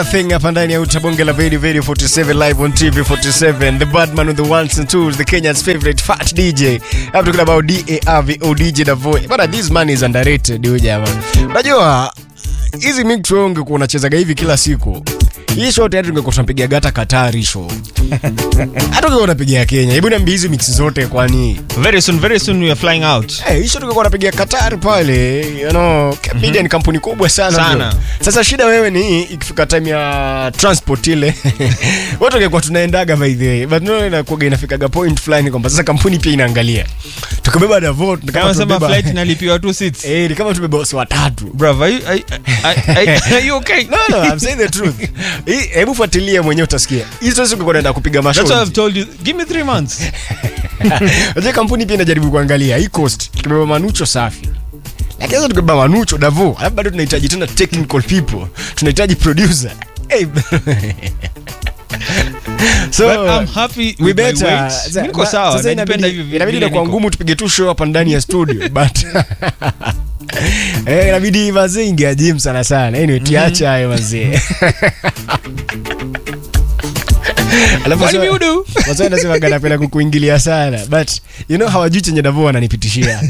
thing hapa ndani ya utabonge la Very Very 47 live on TV 47 the badman with the ones and twos the Kenya's favorite fat DJ I'm talking about DARVO DJ Davoe but this man is underrated huyu jamaa unajua hizi mix wewe ungekuwa unachezaga hivi kila siku hii show tayari tungekuwa tunapiga gata Katari show hata ungekuwa unapiga Kenya hebu niambie hizi mix zote kwani Very soon, very soon we are flying out. Eh, hicho tungekuwa napiga Qatar pale, you know, media ni kampuni kubwa sana. Sana. bro. Sasa shida wewe ni hii, ikifika time ya transport ile watu wangekuwa tunaendaga by the way, but no inakuwa inafikaga point fulani kwamba sasa kampuni pia inaangalia. Tukibeba Davao Kama kama sema tumebeba flight inalipiwa two seats. eh, ni kama tumebeba wasi watatu. Bruv, are you, are, are, are, are you okay? No, no, I'm saying the truth. Hii hebu fuatilia mwenyewe utasikia. Hizo sasa ungekuwa unaenda kupiga That's why I've mashow. told you. Give me three months. Unajua kampuni pia inajaribu kuangalia hii cost. Tukibeba manucho safi. Lakini sasa tukibeba manucho Davo, alafu bado tunahitaji tena technical people. Tunahitaji producer. Hey. so But I'm happy we with my better. weight. Sasa- Niko sawa, sasa najipenda inabidi- hivi Inabidi vile inakuwa niko. ngumu tupige tu show hapa ndani ya studio but Eh, inabidi mazee ingia gym sana sana. Anyway, tiacha hayo mazee. Alafu What do sasa- you do? Wazee wanasema napenda kukuingilia sana but you know hawajui chenye Davo wananipitishia.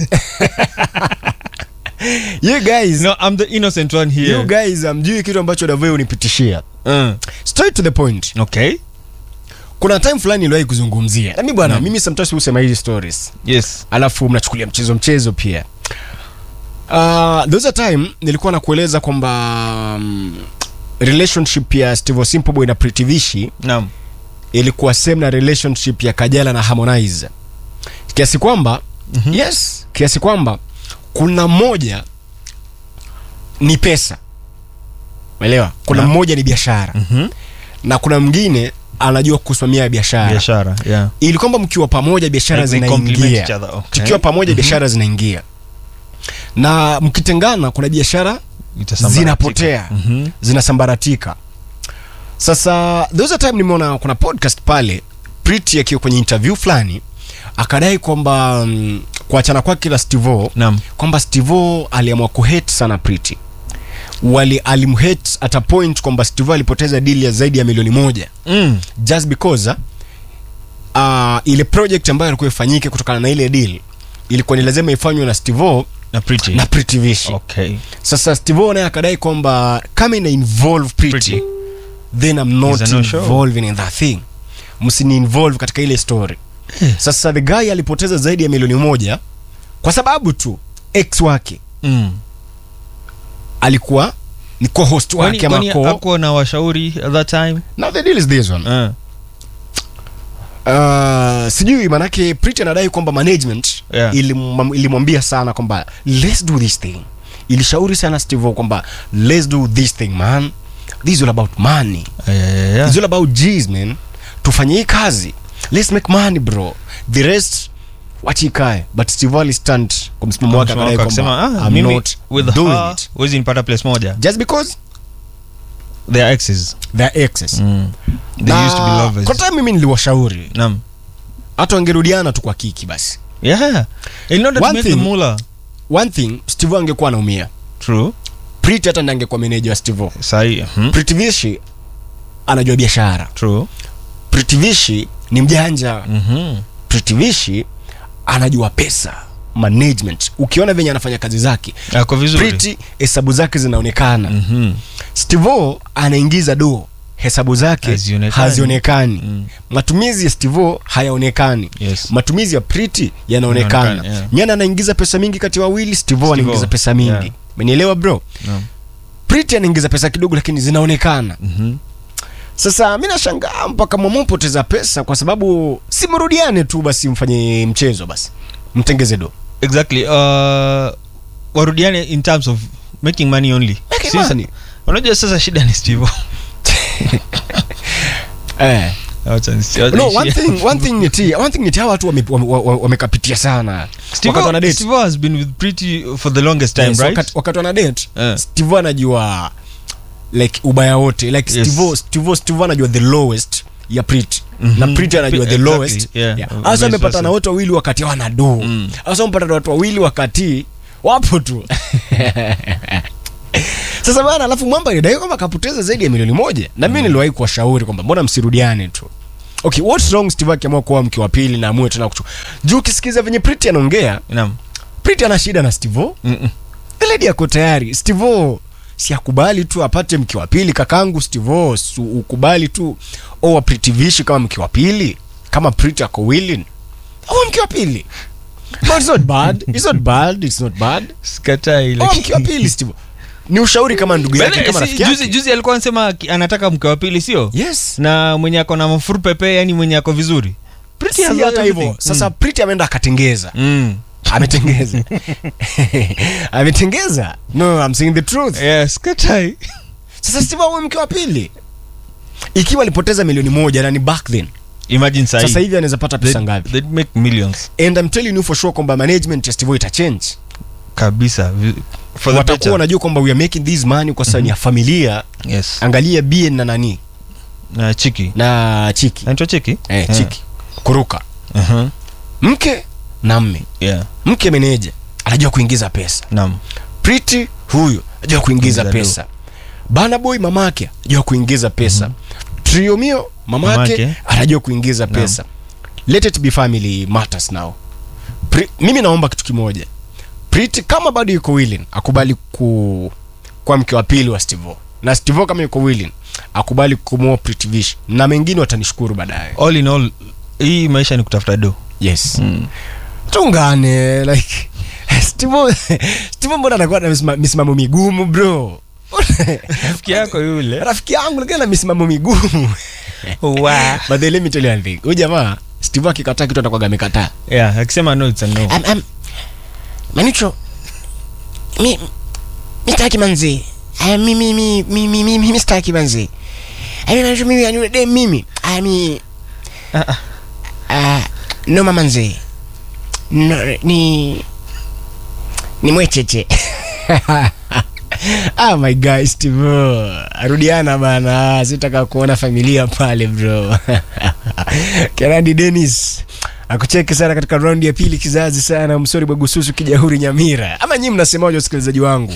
you guys, No, I'm the innocent one you here. guys amjui kitu ambacho Davo unipitishia. Uh, Straight to the point. okay. Kuna time fulani niliwahi kuzungumzia. Na mimi bwana, mimi sometimes husema hizi stories. Yes. Alafu mnachukulia mchezo mchezo pia. Uh, there was a time nilikuwa nakueleza kwamba um, relationship ya Steve Simple Boy na Pretty Vishi Naam. ilikuwa same na relationship ya Kajala na Harmonize kiasi kwamba mm-hmm. yes kiasi kwamba kuna mmoja ni pesa umeelewa kuna Naam. mmoja ni biashara Mhm. na kuna mwingine anajua kusimamia biashara Biashara, yeah. ili kwamba mkiwa pamoja biashara Like they complement zinaingia each other, okay. tukiwa pamoja biashara zinaingia na mkitengana kuna biashara Itasambaratika. zinapotea Mhm. zinasambaratika sasa there was a time nimeona kuna podcast pale Pretty akiwa kwenye interview fulani akadai kwamba mm, kuachana kwake na Stivo Naam. kwamba Stivo aliamua kuhate sana Pretty wali alimhate at a point kwamba Stivo alipoteza deal ya zaidi ya milioni moja Mm. just because uh, ile project ambayo ilikuwa ifanyike kutokana na ile deal ilikuwa ni lazima ifanywe na Stivo Na pretty. na Pretty Vishi Okay. sasa Steve naye akadai kwamba kama ina involve Pretty, Pretty. then I'm not It's a no-show. involving in that thing msini involve katika ile story sasa the guy alipoteza zaidi ya milioni moja kwa sababu tu ex wake Mm. alikuwa ni co-host Kwani- wake ama kwani co hakuwa na washauri at that time? now the deal is this one Uh. uh, sijui manake Pretty anadai kwamba management Yeah. ilimwam- ilimwambia sana kwamba let's do this thing ilishauri sana Steve kwamba let's do this thing man this is all about money Yeah, yeah, yeah. It's all about G's man. Tufanye hii kazi. Let's make money bro. The rest wachi ikae. But Steve Ali stand kwa msimamo wake akadai Akasema, kwamba ah, I'm mimi not with doing her, it. huwezi nipata place moja. Just because They are exes. they're exes. Mm. They Na used to be lovers. Kwa time mimi niliwashauri Naam. hata wangerudiana tu kwa kiki basi. Yeah. In order to One make the thing- moolah. One thing Steve angekuwa anaumia. True. Pretty hata ndiye angekuwa manager wa Steve. Sahi. Mhm. Pretty Vishi anajua biashara. True. Pretty Vishi ni mjanja. Mhm. Pretty Vishi anajua pesa, management. Ukiona venye anafanya kazi zake, Ako vizuri. Pretty hesabu zake zinaonekana. Mhm. Stevo anaingiza do hesabu zake Hazionekani. hazionekani Mm. matumizi ya Stevo hayaonekani Yes. matumizi ya Pretty yanaonekana Yanaonekana, yeah. nyana anaingiza pesa mingi kati ya wawili Stevo Stevo, anaingiza pesa mingi yeah. umenielewa bro Naam. Pretty anaingiza pesa kidogo lakini zinaonekana Mhm. sasa mi nashangaa mpaka mwamopoteza pesa kwa sababu simrudiane tu basi mfanye mchezo basi mtengeze do Exactly. Uh, warudiane in terms of making money only. Making Sasa- money. Unajua sasa shida ni Steve. eh. Acha nisi- acha no niishie. one thing one thing ni tia one thing ni tia watu wamekapitia wame, wame wamekapitia sana Steve, wakati wana date Steve has been with Pretty for the longest time, Yes, right? wakati, wakati wana date Eh. Steve anajua like ubaya wote like Yes. Steve Steve Steve anajua the lowest ya Pretty Mhm. na Pretty anajua the Exactly, lowest yeah. Yeah. Vice Hasa amepata versa. na wote wawili wakati hawana do Mm. hasa amepata na watu wawili wakati wapo tu sasa bana alafu mwamba alidai kwamba akapoteza zaidi ya milioni moja na mimi niliwahi kuwashauri kwamba mbona msirudiane tu okay what's wrong steve akiamua kuwa mke wa pili na amue tena kuchu juu ukisikiza venye priti anaongea Naam. priti ana shida na stivo Mm-mm. ledi ako tayari stivo si akubali tu apate mke wa pili kakangu stivo si ukubali tu oa priti vishi kama mke wa pili kama priti ako willing oa mke wa pili but it's not bad it's not bad it's not bad Sikatai, oa lakini- mke wa pili stivo ni ushauri kama ndugu yake Bale, kama si- rafiki juzi, yake juzi alikuwa anasema ki- anataka mke wa pili sio yes na mwenye ako na mafuru pepe yani mwenye ako vizuri Pretty si has hata hivyo everything. sasa priti ameenda akatengeza Mm. ametengeza ametengeza no I'm saying the truth Yeah, sikatai. sasa steve awe mke wa pili ikiwa alipoteza milioni moja na ni back then imagine sahi. sasa hivi anaweza pata pesa They'd- ngapi they'd make millions and I'm telling you for sure kwamba management ya steve itachange kabisa Vi- for the watakuwa better. wanajua kwamba we are making this money kwa sababu ni ya familia yes angalia bien na nani na chiki na chiki anaitwa chiki eh, chiki kuruka uh-huh. mke na mme yeah mke meneja anajua kuingiza pesa naam Pretty huyu anajua kuingiza Kuingiza pesa bana boy mamake anajua kuingiza pesa trio mio mamake Mamake. anajua kuingiza Naam. pesa let it be family matters now Pri, mimi naomba kitu kimoja Pretty kama bado yuko willing akubali ku kwa mke wa pili wa Stevo na Stevo kama yuko willing akubali kumwoa Pretty Vish na mengine watanishukuru baadaye all in all hii maisha ni kutafuta do yes mm. tungane like Stevo Stevo mbona anakuwa na misima- misimamo migumu bro rafiki yako yule rafiki yangu lakini ana misimamo migumu wow. but then let me tell you one thing huyu jamaa steve akikataa kitu atakuwaga amekataa yeah akisema no it's a no um, um, Manucho, mi mi sitaki manzi. Aya mimi mimi mimi mimi mimi sitaki manzi. Aya Manucho mimi yani de mimi. Aya mi Ah, ah. ah no mama manzi. No ni ni mwecheche. ah my guy steve arudiana bana sitaka kuona familia pale bro kenandi denis akucheki sana katika raundi ya pili kizazi sana msori bwagususu kijahuri nyamira ama nyii mnasemaje wasikilizaji wangu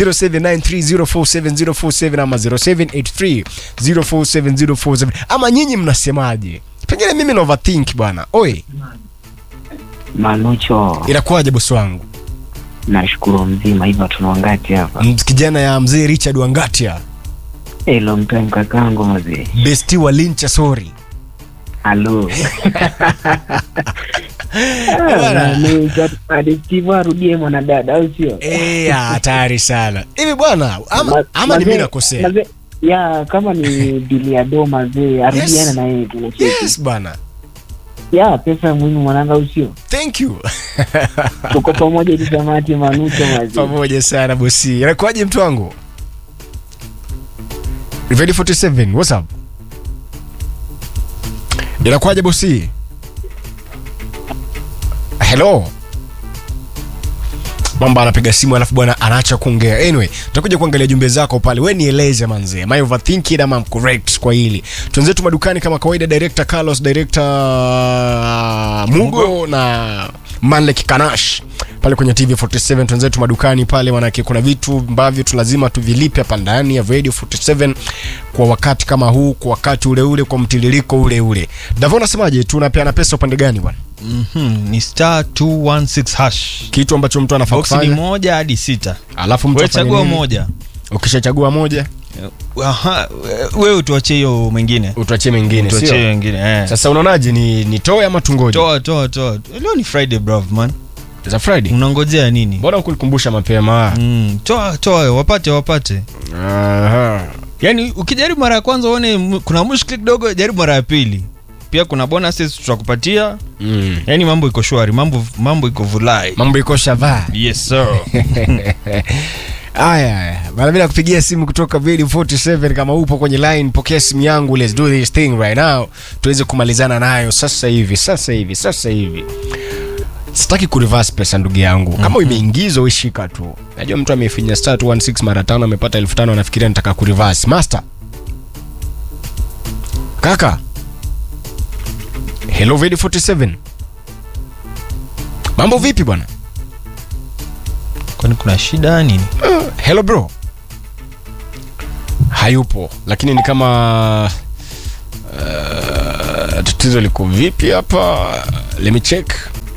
0793047047 ama 0783047047 ama nyinyi mnasemaje pengine mimi na overthink bwana oi Manucho, inakuwaje bosi wangu nashukuru mzima. Hivyo tuna wangati hapa? M- kijana ya mzee richard wangatia Hey, long time kakangu mzee. besti wa lincha sori Halo. Bwana. Steve arudie mwanadada au sio? Eh, hatari sana hivi bwana ama, Ma- ama ni mazee- mimi nakosea mazee- ya kama ni dili ya do mazee arudiane Yes. na yeye tunacheki yes bwana ya pesa muhimu mwananga au sio thank you tuko pamoja ili tamati manucho mazee pamoja sana bosi inakuwaje mtu wangu ready 47 what's up inakuwaje bosi hello mamba anapiga simu alafu bwana anaacha kuongea anyway tutakuja kuangalia jumbe zako pale we nieleze manzee am I overthinking ama I'm correct kwa hili tuenzetu madukani kama kawaida director carlos director uh, mugo na manlek kanash pale kwenye tv 47 tuenzetu madukani pale manake kuna vitu ambavyo tu lazima tuvilipe hapa ndani ya radio 47 kwa wakati kama huu kwa wakati ule ule kwa mtiririko ule ule davo nasemaje tunapeana pesa upande gani bwana Mhm, ni star 216 hash kitu ambacho mtu anafaa boksi ni kufanya moja hadi sita alafu mtu we afanye chagua nini? moja ukishachagua moja Aha, we- we utuachie hiyo mengine utuachie mengine tuachie sio wengine eh. sasa unaonaje ni nitoe ama tungoje toa toa toa leo ni friday brav man za friday unangojea nini mbona ukulikumbusha mapema mm, toa toa wapate wapate Aha. yaani ukijaribu mara ya kwanza uone m- kuna mushkili kidogo jaribu mara ya pili pia kuna bonuses tutakupatia Mm. yaani mambo iko shwari mambo mambo iko vulai mambo iko shavaa yes sir aya bana bila kupigia simu kutoka Vedi 47 kama upo kwenye line pokea simu yangu let's do this thing right now tuweze kumalizana nayo sasa hivi sasa hivi sasa hivi sitaki kureverse pesa ndugu yangu kama mm-hmm. imeingizwa uishika tu najua mtu amefinya star 216 mara tano amepata elfu tano anafikiria nitaka kureverse master kaka hello Vedi 47 mambo vipi bwana kwani kuna shida nini hello bro hayupo lakini ni kama uh, tatizo liko vipi hapa let me check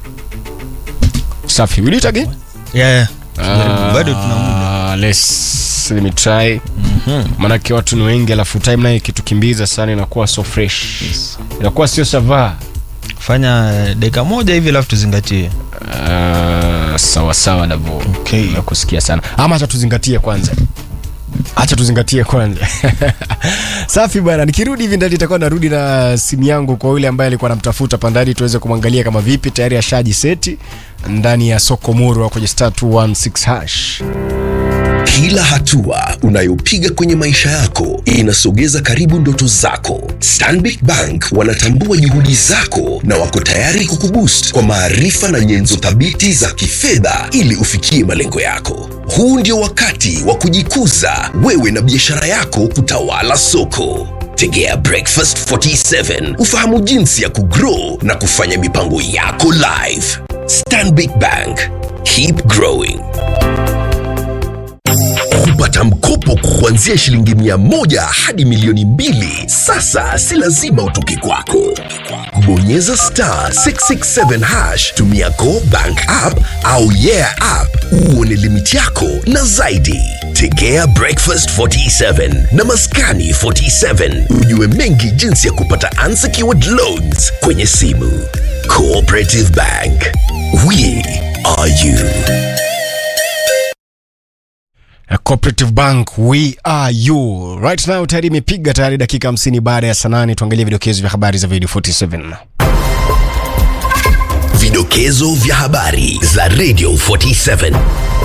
safi will it again yeah, yeah. Ah, bado tuna muda let's let me try maanake watu ni wengi alafu time naye kitukimbiza sana inakuwa so fresh inakuwa sio savaa fanya eh, dakika moja hivi alafu tuzingatie uh, sawa sawa davo Okay. nakusikia sana ama hacha tuzingatie kwanza hacha tuzingatie kwanza safi bwana nikirudi hivi ndani itakuwa narudi na simu yangu kwa yule ambaye alikuwa namtafuta pandani tuweze kumwangalia kama vipi tayari ashaji seti ndani ya soko muru kwenye star 216 hash Kila hatua unayopiga kwenye maisha yako inasogeza karibu ndoto zako. Stanbic Bank wanatambua juhudi zako na wako tayari kukuboost kwa maarifa na nyenzo thabiti za kifedha ili ufikie malengo yako. Huu ndio wakati wa kujikuza wewe na biashara yako kutawala soko. Tegea Breakfast 47 ufahamu jinsi ya kugrow na kufanya mipango yako live. Stanbic Bank, keep growing. Kupata mkopo kuanzia shilingi mia moja hadi milioni mbili sasa si lazima utoke kwako. Kubonyeza star 667 hash, tumia Go Bank app au Yeah app uone limiti yako na zaidi. Tegea Breakfast 47 na Maskani 47 ujue mengi jinsi ya kupata unsecured loans kwenye simu. Cooperative Bank, we are you. A Cooperative Bank we are you right now tayari imepiga tayari dakika 50 baada ya saa nane tuangalie vidokezo vya habari za video 47 Vidokezo vya habari za Radio 47.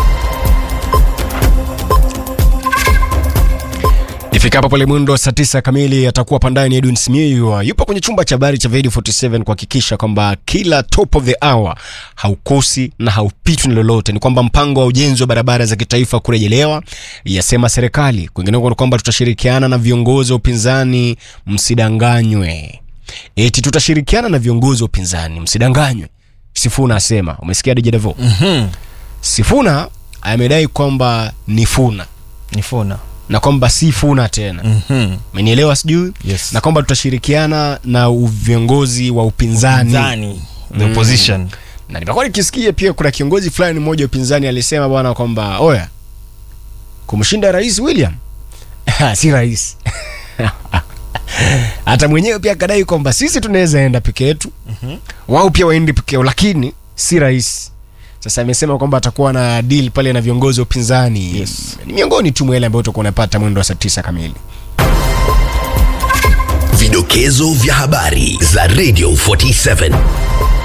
ifikapo pale mwendo wa saa tisa kamili atakuwa pandani edwin simiu yupo kwenye chumba cha habari cha video 47 kuhakikisha kwamba kila top of the hour haukosi na haupitwi na lolote ni kwamba mpango wa ujenzi wa barabara za kitaifa kurejelewa yasema serikali kwingineko ni kwamba tutashirikiana na viongozi wa upinzani msidanganywe eti tutashirikiana na viongozi wa upinzani msidanganywe sifuna asema umesikia dijedevo mm-hmm. sifuna amedai kwamba ni funa ni fona na kwamba si funa tena Mhm. umenielewa sijui Yes. na kwamba tutashirikiana na u- viongozi wa upinzani Zani. the opposition na nimekuwa nikisikia pia kuna kiongozi fulani mmoja wa upinzani alisema bwana kwamba oya kumshinda rais william si rais hata mwenyewe pia akadai kwamba sisi tunaweza enda peke yetu wao pia waende peke yao lakini si rais sasa amesema kwamba atakuwa na deal pale na viongozi wa upinzani Yes. ni miongoni tu mwa yale ambayo utakuwa unapata mwendo wa saa tisa kamili Vidokezo vya habari za Radio 47.